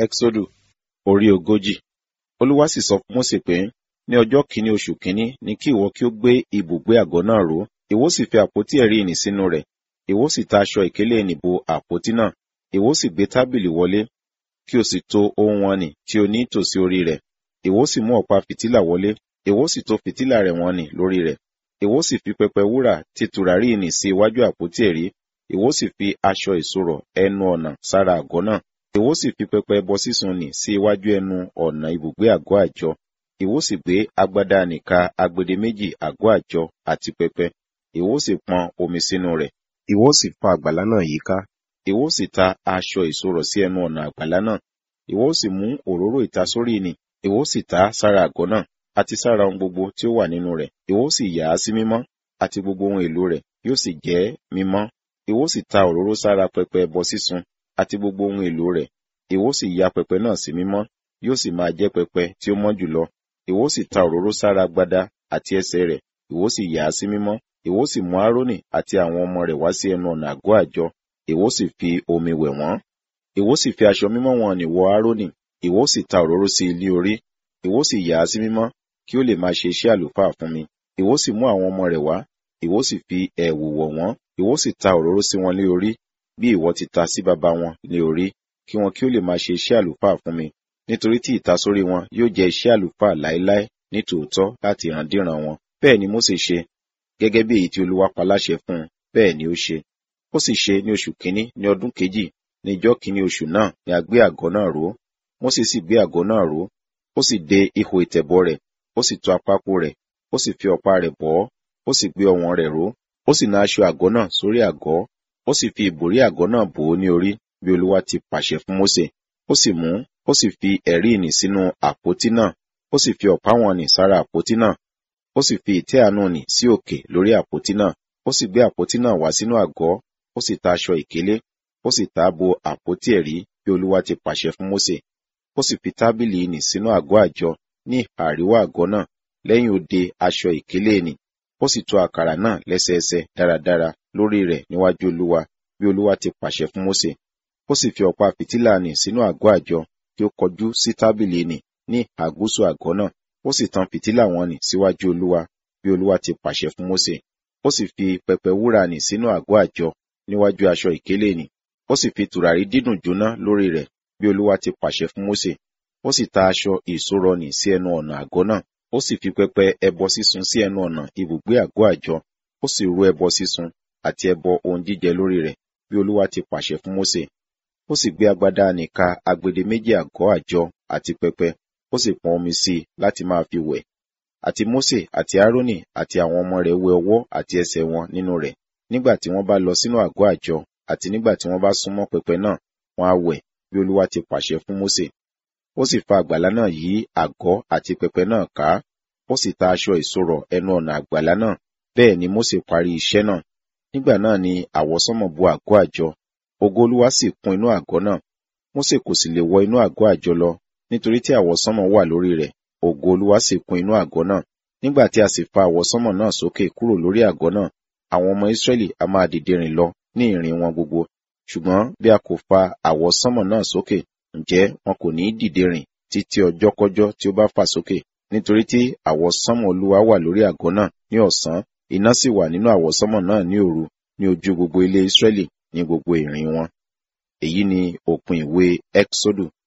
Ẹ́xódù orí ogójì. Olúwa sì sọ fún Mósè pé, ní ọjọ́ kìíní oṣù kìíní ni kí ìwọ kí ó gbé ibùgbé àgọ́ náà ró, ìwọ sì fi àpótí ẹ̀rí ìnì sínú rẹ̀, ìwọ sì ta aṣọ ìkélé ìnì bo àpótí náà, ìwọ sì gbé tábìlì wọlé, kí o sì to ohun ọnì tí o ní tòsí orí rẹ̀, ìwọ sì mú ọ̀pá fìtílà wọlé, ìwọ sì to fìtílà rẹ̀ wọ̀n-ọn-nì lórí rẹ̀, ìwọ sì fi pẹpẹ wúrà tí tùràrí ìnì sí iwájú àpótí ẹ̀rí, ìwọ sì fi aṣọ ìṣòro ẹnu ọ̀nà sára àgọ́ náà, ìwọ sì fi pẹpẹ ẹbọ sísun nì sí iwájú ẹnu ọ̀nà ibùgbé àgọ́ àjọ, ìwọ sì gbé agbádá nìka agbede méjì àgọ́ àjọ àti pẹpẹ, ìwọ sì pọn omi sínú rẹ̀, ìwọ sì fa àgbàlá náà yíká, ìwọ sì ta aṣọ ìṣòro sí ẹnu ọ̀nà àgbàlá náà, ìwọ sì mú òróró ìtasórí ìnì, ìwọ sì ta á sára àgọ́ náà, àti sára ohun gbogbo tí ó wà nínú rẹ̀, ìwọ sì yà á sí mímọ́, àti gbogbo ohun èlò rẹ̀ yóò sì jẹ́ mímọ́. Ìwọ sì ta òróró sára pẹpẹ ẹbọ sísun, àti gbogbo ohun èlò rẹ̀, ìwọ sì ya pẹpẹ náà sí mímọ́, yóò sì máa jẹ́ pẹpẹ tí ó mọ́ jùlọ. Ìwọ sì ta òróró sára agbádá àti ẹsẹ̀ rẹ̀, ìwọ sì yà á sí mímọ́, ìwọ sì mú Árónì àti àwọn ọmọ rẹ̀ wá sí ẹnu ọ̀nà àgọ́ àjọ, ìwọ sì fi omi wẹ̀ wọ́n. Ìwọ sì fi aṣọ mímọ́ wọn nì wọ Árónì, ìwọ sì ta òróró sí ilé orí, ìwọ sì yà á sí mímọ́, kí ó lè máa ṣe iṣẹ́ àlùfáà fún mi. Ìwọ sì mú àwọn ọmọ rẹ̀ wá, ìwọ sì fi ẹ̀wù wọ̀ wọ́n, ìwọ sì ta òróró sí wọn lé orí, bí ìwọ ti ta sí baba wọn lé orí, kí wọn kí ó lè máa ṣe iṣẹ́ àlùfáà fún mi. Nítorí tí ìtasórí wọn yóò jẹ́ iṣẹ́ àlùfáà láéláé ní tòótọ́ láti ìrandíran wọn. Bẹ́ẹ̀ ni Mósè ṣe, gẹ́gẹ́ bí èyí tí Olúwa pa láṣẹ fún un, bẹ́ẹ̀ ni ó ṣe. Ó sì ṣe ní oṣù kínní ní ọdún kejì, ní ijọ́ kínní oṣù náà ni a gbé àgọ́ náà ró. Mósè sì gbé àgọ́ náà ró, ó sì de ihò ìtẹ̀bọ̀ rẹ̀, ó sì tú apákò rẹ̀, ó sì fi ọ̀pá rẹ̀ bọ̀ ọ́, ó sì gbé ọwọ̀n rẹ̀ ró, ó sì na aṣọ àgọ́ náà sórí àgọ́, ó sì fi ìbòrí àgọ́ náà bò ó ní orí, bí Olúwa ti pàṣẹ fún Mósè. Ó sì mú, ó sì fi ẹ̀rí ìnì sínú àpótí náà, ó sì fi ọ̀pá wọn nì sára àpótí náà, ó sì fi ìtẹ́ àánú nì sí òkè lórí àpótí náà, ó sì gbé àpótí náà wá sínú àgọ́, ó sì ta aṣọ ìkélé, ó sì ta á bo àpótí ẹ̀rí bí Olúwa ti pàṣẹ fún Mósè. Ó sì fi tábìlì ìnì sínú àgọ́ àjọ ní ìhà àríwá àgọ́ náà, lẹ́yìn òde aṣọ ìkélé ìnì, ó sì tò àkàrà náà lẹ́sẹẹsẹ dáradára lórí rẹ̀ níwájú Olúwa, bí Olúwa ti pàṣẹ fún Mósè. Ó sì fi ọ̀pá fìtílà nì sínú àgọ́ àjọ kí ó kọjú sí tábìlì ìnì ní ìhà gúúsù àgọ́ náà, ó sì tan fìtílà wọn nì síwájú Olúwa, bí Olúwa ti pàṣẹ fún Mósè. Ó sì fi pẹpẹ wúrà nì sínú àgọ́ àjọ níwájú aṣọ ìkélé ìnì, ó sì fi tùràrí dídùn jóná lórí rẹ̀, bí Olúwa ti pàṣẹ fún Mósè. Ó sì ta aṣọ ìṣòro nì sí ẹnu ọ̀nà àgọ́ náà, ó sì fi pẹpẹ ẹbọ sísun sí ẹnu ọ̀nà ibùgbé àgọ́ àjọ, ó sì rú ẹbọ sísun àti ẹbọ ohun jíjẹ lórí rẹ̀, bí Olúwa ti pàṣẹ fún Mósè. Ó sì gbé agbádá nìka agbede méjì àgọ́ àjọ àti pẹpẹ, ó sì pọn omi sí i láti máa fi wẹ̀. Àti Mósè àti Árónì àti àwọn ọmọ rẹ̀ wẹ ọwọ́ àti ẹsẹ̀ wọn nínú rẹ̀, nígbà tí wọ́n bá lọ sínú àgọ́ àjọ àti nígbà tí wọ́n bá súnmọ́ pẹpẹ náà, wọ́n á wẹ̀, bí Olúwa ti pàṣẹ fún Mósè. Ó sì fa àgbàlá náà yí àgọ́ àti pẹpẹ náà ká, ó sì ta aṣọ ìṣòro ẹnu ọ̀nà àgbàlá náà, bẹ́ẹ̀ ni Mósè parí iṣẹ́ náà. Nígbà náà ni àwọsánmọ̀ bo àgọ́ àjọ, ògo Olúwa sì kún inú àgọ́ náà. Mósè kò sì lè wọ inú àgọ́ àjọ lọ, nítorí tí àwọsánmọ̀ wà lórí rẹ̀, ògo Olúwa sì kún inú àgọ́ náà. Nígbà tí a sì fa àwọsánmọ̀ náà sókè kúrò lórí àgọ́ náà, àwọn ọmọ Ísírẹ́lì a máa dìde rìn lọ ní ìrìn wọn gbogbo. Ṣùgbọ́n bí a kò fa àwọsánmọ̀ náà sókè, ǹjẹ́ wọn kò ní dìde rìn títí ọjọ́kọ́jọ́ tí ó bá fà sókè, nítorí tí àwọsánmọ̀ Olúwa wà lórí àgọ́ náà ní ọ̀sán, iná sì wà nínú àwọsánmọ̀ náà ní òru, ní ojú gbogbo ilé Ísírẹ́lì ní gbogbo ìrìn wọn. Èyí ni òpin ìwé Ẹ́kísódù